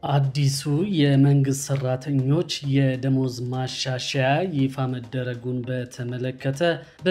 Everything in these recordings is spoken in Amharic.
አዲሱ የመንግስት ሰራተኞች የደሞዝ ማሻሻያ ይፋ መደረጉን በተመለከተ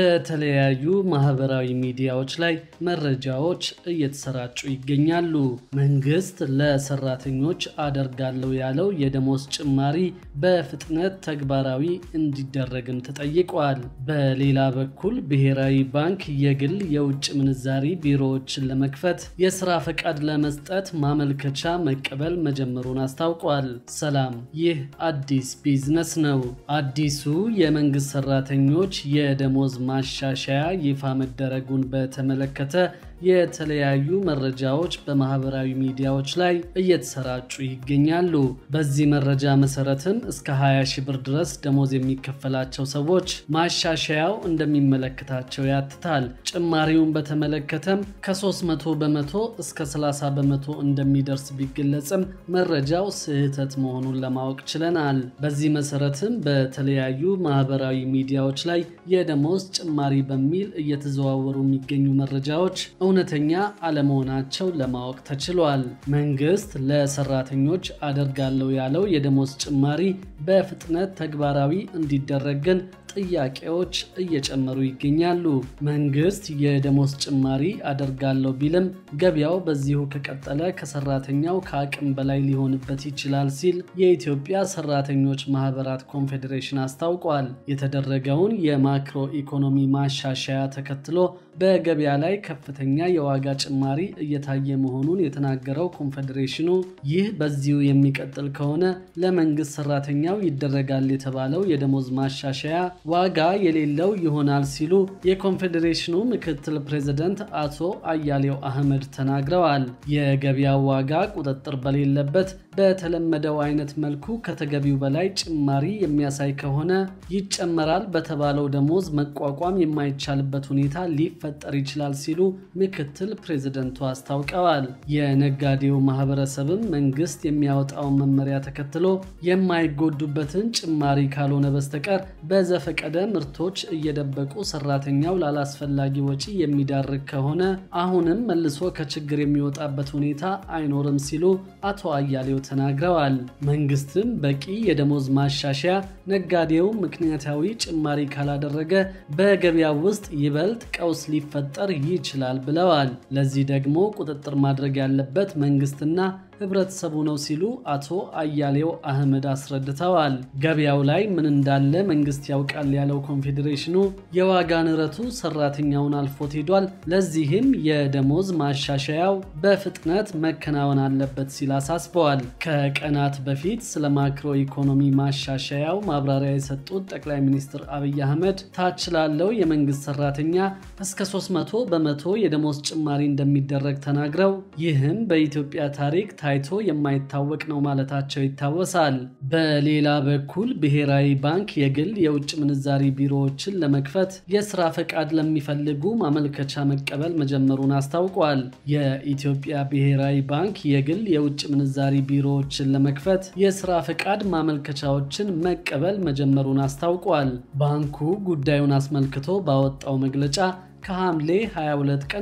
በተለያዩ ማህበራዊ ሚዲያዎች ላይ መረጃዎች እየተሰራጩ ይገኛሉ። መንግስት ለሰራተኞች አደርጋለሁ ያለው የደሞዝ ጭማሪ በፍጥነት ተግባራዊ እንዲደረግም ተጠይቋል። በሌላ በኩል ብሔራዊ ባንክ የግል የውጭ ምንዛሪ ቢሮዎችን ለመክፈት የስራ ፈቃድ ለመስጠት ማመልከቻ መቀበል መጀመሩን አስታውቋል። ሰላም፣ ይህ አዲስ ቢዝነስ ነው። አዲሱ የመንግስት ሰራተኞች የደሞዝ ማሻሻያ ይፋ መደረጉን በተመለከተ የተለያዩ መረጃዎች በማህበራዊ ሚዲያዎች ላይ እየተሰራጩ ይገኛሉ። በዚህ መረጃ መሰረትም እስከ 20 ሺህ ብር ድረስ ደሞዝ የሚከፈላቸው ሰዎች ማሻሻያው እንደሚመለከታቸው ያትታል። ጭማሪውን በተመለከተም ከ300 በመቶ እስከ 30 በመቶ እንደሚደርስ ቢገለጽም መረጃው ስህተት መሆኑን ለማወቅ ችለናል። በዚህ መሰረትም በተለያዩ ማህበራዊ ሚዲያዎች ላይ የደሞዝ ጭማሪ በሚል እየተዘዋወሩ የሚገኙ መረጃዎች እውነተኛ አለመሆናቸው ለማወቅ ተችሏል። መንግስት ለሰራተኞች አደርጋለሁ ያለው የደሞዝ ጭማሪ በፍጥነት ተግባራዊ እንዲደረግ ግን ጥያቄዎች እየጨመሩ ይገኛሉ። መንግስት የደሞዝ ጭማሪ አደርጋለሁ ቢልም ገበያው በዚሁ ከቀጠለ ከሰራተኛው ከአቅም በላይ ሊሆንበት ይችላል ሲል የኢትዮጵያ ሰራተኞች ማህበራት ኮንፌዴሬሽን አስታውቋል። የተደረገውን የማክሮ ኢኮኖሚ ማሻሻያ ተከትሎ በገበያ ላይ ከፍተኛ የዋጋ ጭማሪ እየታየ መሆኑን የተናገረው ኮንፌዴሬሽኑ ይህ በዚሁ የሚቀጥል ከሆነ ለመንግስት ሰራተኛው ይደረጋል የተባለው የደሞዝ ማሻሻያ ዋጋ የሌለው ይሆናል ሲሉ የኮንፌዴሬሽኑ ምክትል ፕሬዝደንት አቶ አያሌው አህመድ ተናግረዋል። የገበያው ዋጋ ቁጥጥር በሌለበት በተለመደው አይነት መልኩ ከተገቢው በላይ ጭማሪ የሚያሳይ ከሆነ ይጨመራል በተባለው ደሞዝ መቋቋም የማይቻልበት ሁኔታ ሊፈጠር ይችላል ሲሉ ምክትል ፕሬዝደንቱ አስታውቀዋል። የነጋዴው ማህበረሰብም መንግስት የሚያወጣውን መመሪያ ተከትሎ የማይጎዱበትን ጭማሪ ካልሆነ በስተቀር በዘፈቀደ ምርቶች እየደበቁ ሰራተኛው ላላስፈላጊ ወጪ የሚዳርግ ከሆነ አሁንም መልሶ ከችግር የሚወጣበት ሁኔታ አይኖርም ሲሉ አቶ አያሌው ተናግረዋል። መንግስትም በቂ የደሞዝ ማሻሻያ ነጋዴው ምክንያታዊ ጭማሪ ካላደረገ በገበያ ውስጥ ይበልጥ ቀውስ ሊፈጠር ይችላል ብለዋል። ለዚህ ደግሞ ቁጥጥር ማድረግ ያለበት መንግስትና ህብረተሰቡ ነው ሲሉ አቶ አያሌው አህመድ አስረድተዋል። ገበያው ላይ ምን እንዳለ መንግስት ያውቃል ያለው ኮንፌዴሬሽኑ የዋጋ ንረቱ ሰራተኛውን አልፎት ሄዷል። ለዚህም የደሞዝ ማሻሻያው በፍጥነት መከናወን አለበት ሲል አሳስበዋል። ከቀናት በፊት ስለ ማክሮ ኢኮኖሚ ማሻሻያው ማብራሪያ የሰጡት ጠቅላይ ሚኒስትር አብይ አህመድ ታች ላለው የመንግስት ሰራተኛ እስከ 300 በመቶ የደሞዝ ጭማሪ እንደሚደረግ ተናግረው ይህም በኢትዮጵያ ታሪክ ታይቶ የማይታወቅ ነው ማለታቸው ይታወሳል። በሌላ በኩል ብሔራዊ ባንክ የግል የውጭ ምንዛሪ ቢሮዎችን ለመክፈት የስራ ፈቃድ ለሚፈልጉ ማመልከቻ መቀበል መጀመሩን አስታውቋል። የኢትዮጵያ ብሔራዊ ባንክ የግል የውጭ ምንዛሪ ቢሮዎችን ለመክፈት የስራ ፈቃድ ማመልከቻዎችን መቀበል መጀመሩን አስታውቋል። ባንኩ ጉዳዩን አስመልክቶ ባወጣው መግለጫ ከሐምሌ 22 ቀን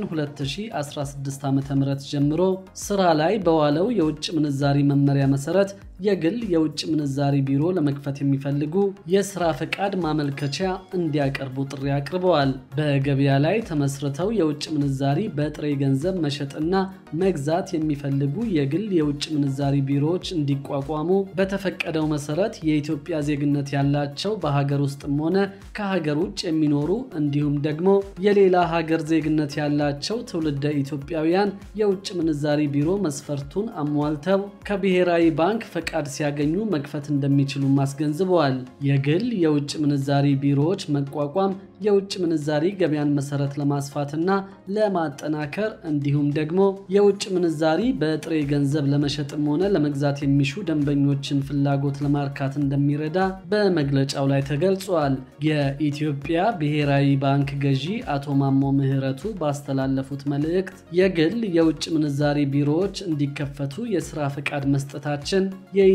2016 ዓ.ም ጀምሮ ስራ ላይ በዋለው የውጭ ምንዛሪ መመሪያ መሰረት የግል የውጭ ምንዛሪ ቢሮ ለመክፈት የሚፈልጉ የስራ ፈቃድ ማመልከቻ እንዲያቀርቡ ጥሪ አቅርበዋል። በገበያ ላይ ተመስርተው የውጭ ምንዛሪ በጥሬ ገንዘብ መሸጥና መግዛት የሚፈልጉ የግል የውጭ ምንዛሪ ቢሮዎች እንዲቋቋሙ በተፈቀደው መሰረት የኢትዮጵያ ዜግነት ያላቸው በሀገር ውስጥም ሆነ ከሀገር ውጭ የሚኖሩ እንዲሁም ደግሞ የሌላ ሀገር ዜግነት ያላቸው ትውልደ ኢትዮጵያውያን የውጭ ምንዛሪ ቢሮ መስፈርቱን አሟልተው ከብሔራዊ ባንክ ፈቃድ ሲያገኙ መክፈት እንደሚችሉም አስገንዝበዋል። የግል የውጭ ምንዛሪ ቢሮዎች መቋቋም የውጭ ምንዛሪ ገበያን መሰረት ለማስፋትና ለማጠናከር እንዲሁም ደግሞ የውጭ ምንዛሪ በጥሬ ገንዘብ ለመሸጥም ሆነ ለመግዛት የሚሹ ደንበኞችን ፍላጎት ለማርካት እንደሚረዳ በመግለጫው ላይ ተገልጿል። የኢትዮጵያ ብሔራዊ ባንክ ገዢ አቶ ማሞ ምህረቱ ባስተላለፉት መልእክት የግል የውጭ ምንዛሪ ቢሮዎች እንዲከፈቱ የስራ ፈቃድ መስጠታችን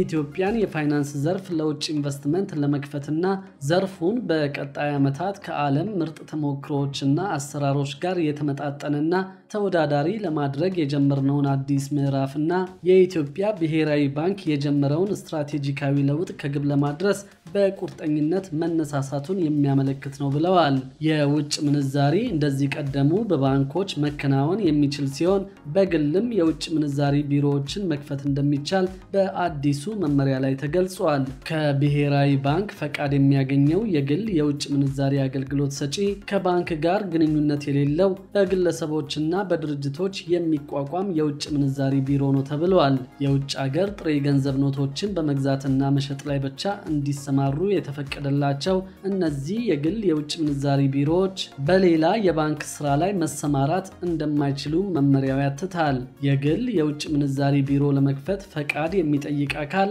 የኢትዮጵያን የፋይናንስ ዘርፍ ለውጭ ኢንቨስትመንት ለመክፈትና ዘርፉን በቀጣይ ዓመታት ከዓለም ከዓለም ምርጥ ተሞክሮዎችና አሰራሮች ጋር የተመጣጠነና ተወዳዳሪ ለማድረግ የጀመርነውን አዲስ ምዕራፍና የኢትዮጵያ ብሔራዊ ባንክ የጀመረውን ስትራቴጂካዊ ለውጥ ከግብ ለማድረስ በቁርጠኝነት መነሳሳቱን የሚያመለክት ነው ብለዋል። የውጭ ምንዛሪ እንደዚህ ቀደሙ በባንኮች መከናወን የሚችል ሲሆን በግልም የውጭ ምንዛሪ ቢሮዎችን መክፈት እንደሚቻል በአዲሱ መመሪያ ላይ ተገልጿል። ከብሔራዊ ባንክ ፈቃድ የሚያገኘው የግል የውጭ ምንዛሪ አገልግሎት ሰጪ ከባንክ ጋር ግንኙነት የሌለው በግለሰቦችና በድርጅቶች የሚቋቋም የውጭ ምንዛሪ ቢሮ ነው ተብለዋል። የውጭ ሀገር ጥሬ ገንዘብ ኖቶችን በመግዛትና መሸጥ ላይ ብቻ እንዲሰማሩ የተፈቀደላቸው እነዚህ የግል የውጭ ምንዛሪ ቢሮዎች በሌላ የባንክ ስራ ላይ መሰማራት እንደማይችሉ መመሪያው ያትታል። የግል የውጭ ምንዛሪ ቢሮ ለመክፈት ፈቃድ የሚጠይቅ አካል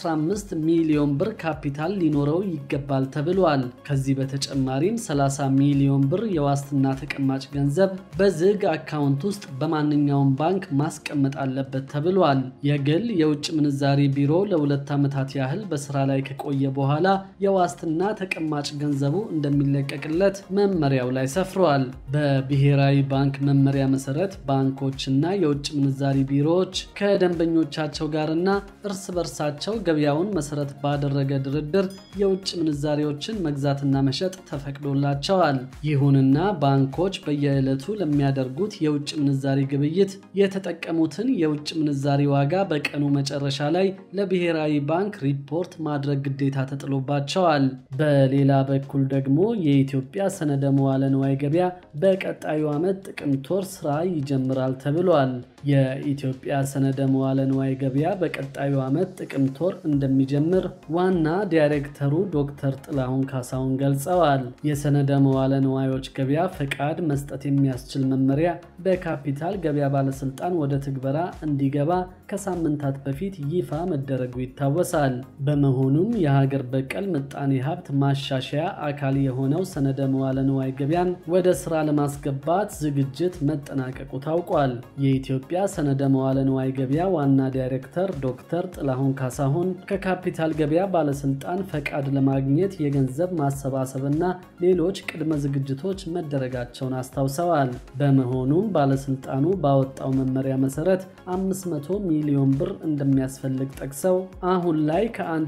15 ሚሊዮን ብር ካፒታል ሊኖረው ይገባል ተብሏል። ከዚህ በተጨማሪም 30 ሚሊዮን ብር የዋስትና ተቀማጭ ገንዘብ በዝግ አካውንት ውስጥ በማንኛውም ባንክ ማስቀመጥ አለበት ተብሏል። የግል የውጭ ምንዛሪ ቢሮ ለሁለት ዓመታት ያህል በስራ ላይ ከቆየ በኋላ የዋስትና ተቀማጭ ገንዘቡ እንደሚለቀቅለት መመሪያው ላይ ሰፍሯል። በብሔራዊ ባንክ መመሪያ መሰረት ባንኮችና የውጭ ምንዛሪ ቢሮዎች ከደንበኞቻቸው ጋርና እርስ በርሳቸው ገበያውን መሰረት ባደረገ ድርድር የውጭ ምንዛሪዎችን መግዛትና መሸጥ ተፈቅዶላቸዋል። ይሁንና ባንኮች በየዕለቱ ለሚያደርጉት የውጭ ምንዛሪ ግብይት የተጠቀሙትን የውጭ ምንዛሪ ዋጋ በቀኑ መጨረሻ ላይ ለብሔራዊ ባንክ ሪፖርት ማድረግ ግዴታ ተጥሎባቸዋል። በሌላ በኩል ደግሞ የኢትዮጵያ ሰነደ መዋለ ንዋይ ገበያ በቀጣዩ ዓመት ጥቅምት ወር ስራ ይጀምራል ተብሏል። የኢትዮጵያ ሰነደ መዋለ ንዋይ ገበያ በቀጣዩ ዓመት ጥቅምት ወር እንደሚጀምር ዋና ዳይሬክተሩ ዶክተር ጥላሁን ካሳሁን ገልጸዋል። የሰነደ መዋለ ንዋዮች ገበያ ፈቃድ መስጠት የሚያስችል መመሪያ በካፒታል ገበያ ባለስልጣን ወደ ትግበራ እንዲገባ ከሳምንታት በፊት ይፋ መደረጉ ይታወሳል። በመሆኑም የሀገር በቀል ምጣኔ ሀብት ማሻሻያ አካል የሆነው ሰነደ መዋለ ንዋይ ገበያን ወደ ስራ ለማስገባት ዝግጅት መጠናቀቁ ታውቋል። የኢትዮጵያ ሰነደ መዋለ ንዋይ ገበያ ዋና ዳይሬክተር ዶክተር ጥላሁን ካሳሁን ከካፒታል ገበያ ባለስልጣን ፈቃድ ለማግኘት የገንዘብ ማሰባሰብና ሌሎች ቅድመ ዝግጅቶች መደረጋቸውን አስታውሰዋል። በመሆኑም ባለስልጣኑ ባወጣው መመሪያ መሰረት 500 ሚሊዮን ብር እንደሚያስፈልግ ጠቅሰው አሁን ላይ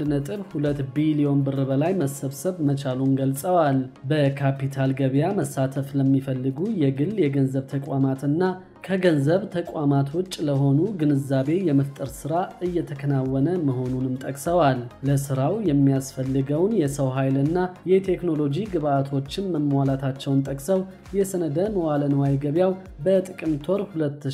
ከ1.2 ቢሊዮን ብር በላይ መሰብሰብ መቻሉን ገልጸዋል። በካፒታል ገበያ መሳተፍ ለሚፈልጉ የግል የገንዘብ ተቋማትና ከገንዘብ ተቋማት ውጭ ለሆኑ ግንዛቤ የመፍጠር ስራ እየተከናወነ መሆኑንም ጠቅሰዋል። ለስራው የሚያስፈልገውን የሰው ኃይልና የቴክኖሎጂ ግብዓቶችን መሟላታቸውን ጠቅሰው የሰነደ መዋለ ንዋይ ገበያው በጥቅምት ወር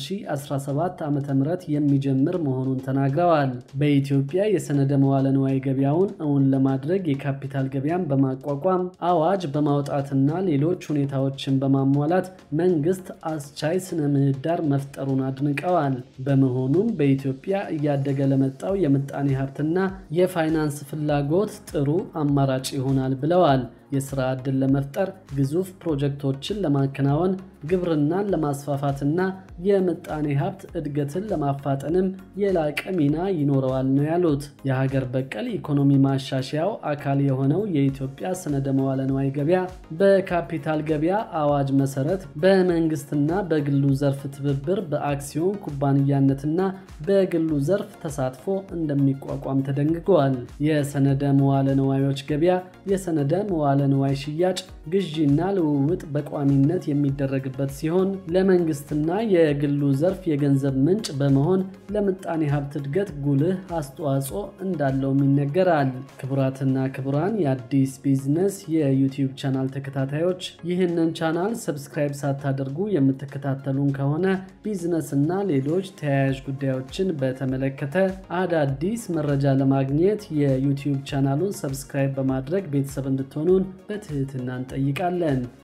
2017 ዓ ም የሚጀምር መሆኑን ተናግረዋል። በኢትዮጵያ የሰነደ መዋለ ንዋይ ገበያውን እውን ለማድረግ የካፒታል ገበያን በማቋቋም አዋጅ በማውጣትና ሌሎች ሁኔታዎችን በማሟላት መንግስት አስቻይ ስነ ምህዳር መፍጠሩን አድንቀዋል። በመሆኑም በኢትዮጵያ እያደገ ለመጣው የምጣኔ ሀብትና የፋይናንስ ፍላጎት ጥሩ አማራጭ ይሆናል ብለዋል። የስራ ዕድል ለመፍጠር ግዙፍ ፕሮጀክቶችን ለማከናወን ግብርናን ለማስፋፋትና የምጣኔ ሀብት እድገትን ለማፋጠንም የላቀ ሚና ይኖረዋል ነው ያሉት። የሀገር በቀል ኢኮኖሚ ማሻሻያው አካል የሆነው የኢትዮጵያ ሰነደ መዋለ ንዋይ ገበያ በካፒታል ገበያ አዋጅ መሰረት በመንግስትና በግሉ ዘርፍ ትብብር በአክሲዮን ኩባንያነትና በግሉ ዘርፍ ተሳትፎ እንደሚቋቋም ተደንግገዋል። የሰነደ መዋለ ንዋዮች ገበያ የሰነደ መዋለ ንዋይ ሽያጭ፣ ግዢና ልውውጥ በቋሚነት የሚደረግበት ሲሆን ለመንግስትና የግሉ ዘርፍ የገንዘብ ምንጭ በመሆን ለምጣኔ ሀብት እድገት ጉልህ አስተዋጽኦ እንዳለውም ይነገራል። ክቡራትና ክቡራን የአዲስ ቢዝነስ የዩቲዩብ ቻናል ተከታታዮች ይህንን ቻናል ሰብስክራይብ ሳታደርጉ የምትከታተሉን ከሆነ ቢዝነስና ሌሎች ተያያዥ ጉዳዮችን በተመለከተ አዳዲስ መረጃ ለማግኘት የዩቲዩብ ቻናሉን ሰብስክራይብ በማድረግ ቤተሰብ እንድትሆኑን በትህትና እንጠይቃለን።